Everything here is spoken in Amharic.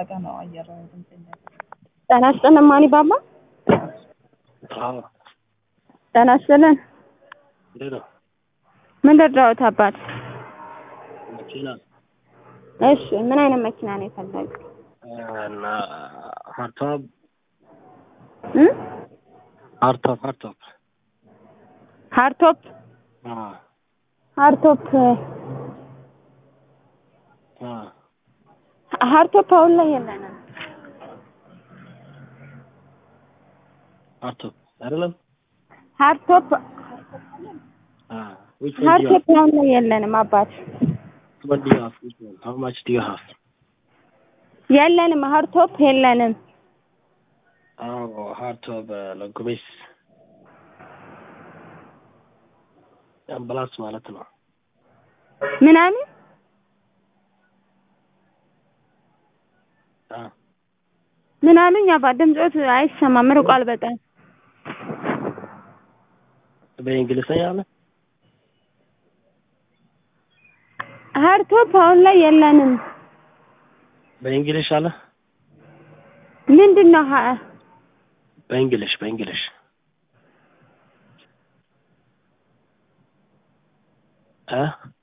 እየተጠበቀ ነው አየር ድምፅ ጤና ይስጥልን ማኒ ባባ። አዎ ጤና ይስጥልን። እንዴት ነው? ምን ልርዳዎት አባት? መኪና እሺ ምን አይነት መኪና ነው የፈለጉት? እና ሀርቶፕ እ ሀርቶፕ ሀርቶፕ ሃርቶፕ አዎ ሃርቶፕ አዎ ሃርቶፕ አሁን ላይ የለንም። ሀርቶፕ አይደለም ሃርቶፕ አዎ which one do you ሃርቶፕ አሁን ላይ የለንም አባት have what do you have which one how much do you have የለንም። ሃርቶፕ የለንም። አዎ ሀርቶፕ ለጉቤስ አምቡላንስ ማለት ነው ምናምን አዎ ምን አሉኝ አባት? ድምፆት አይሰማም ርቋል በጣም በእንግሊዝኛ አለ ሃርቶፕ አሁን ላይ የለንም። በእንግሊሽ አለ ምንድን ነው ሀ- በእንግሊሽ በእንግሊሽ እ